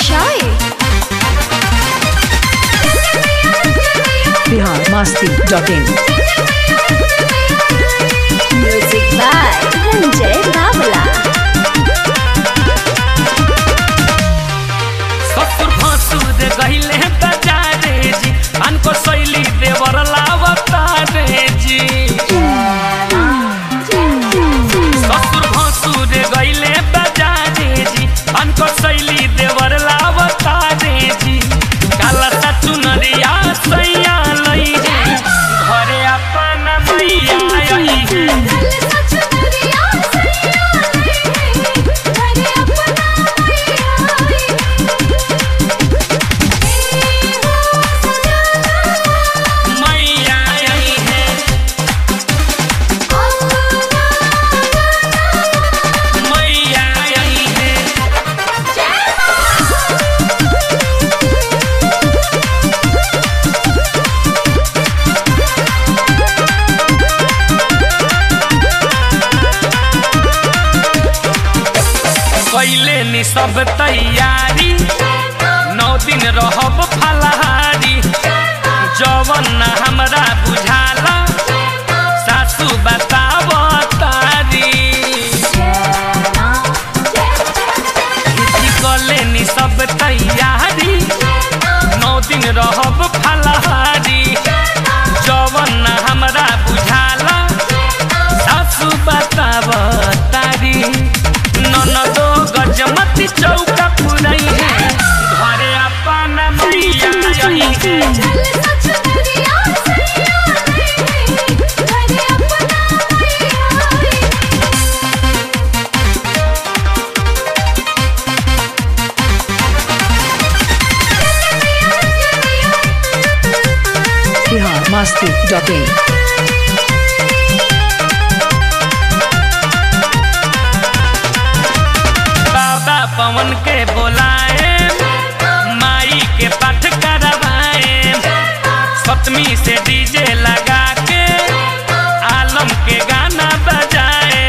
Shy. Bihar Masti dot in Music by Ranjay Babla. ससुर भसुर गहिले बजारे जी अनको शैली देवर लावता रे जी ससुर भसुर गहिले बजारे जी अनको शैली देवर लावता रे जी काला सा चुनरिया सैया लई है घरे अपन मैया आई है मैया आई है मैया आई है कैले नी सब तैयारी नौ दिन रहब फलहारी जवन न हमरा बुझाला सासू बताव तारी कले नी सब तैयारी नौ दिन रहब फलहारी जवन न हमरा बुझाला सासू बताव तारी ननदो गजमती चौका पुरई है घरे अपन मैया रही है बिहार मस्ती डॉट इन बाबा पवन के बोलाए माई के पाठ करवाए सतमी से डीजे लगा के आलम के गाना बजाए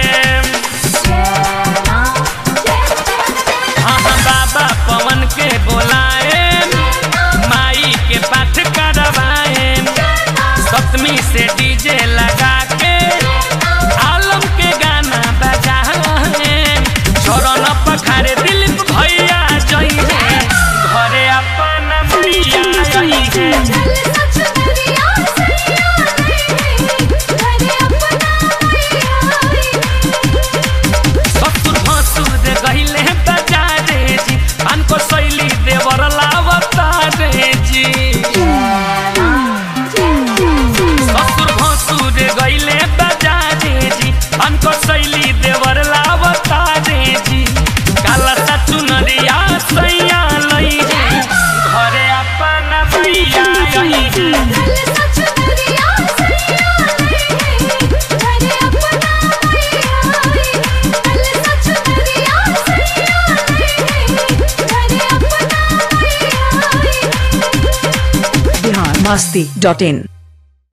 हाँ हाँ बाबा पवन के बोलाए माई के पाठ करवाए सतमी से डीजे लगा के आलम के गाना बजाए छोरन पखारे दिलीप भैया जई है घरे अपन मैया जई है ससुर भसुर गहिले बजारे जी अनको शैली देवर लावता रे जी ससुर भसुर गहिले बजारे जी अनको शैली देवर लावता रे जी काला सा चुनरिया सैया लई है घरे अपन मैया रही है बिहार मस्ती डॉट इन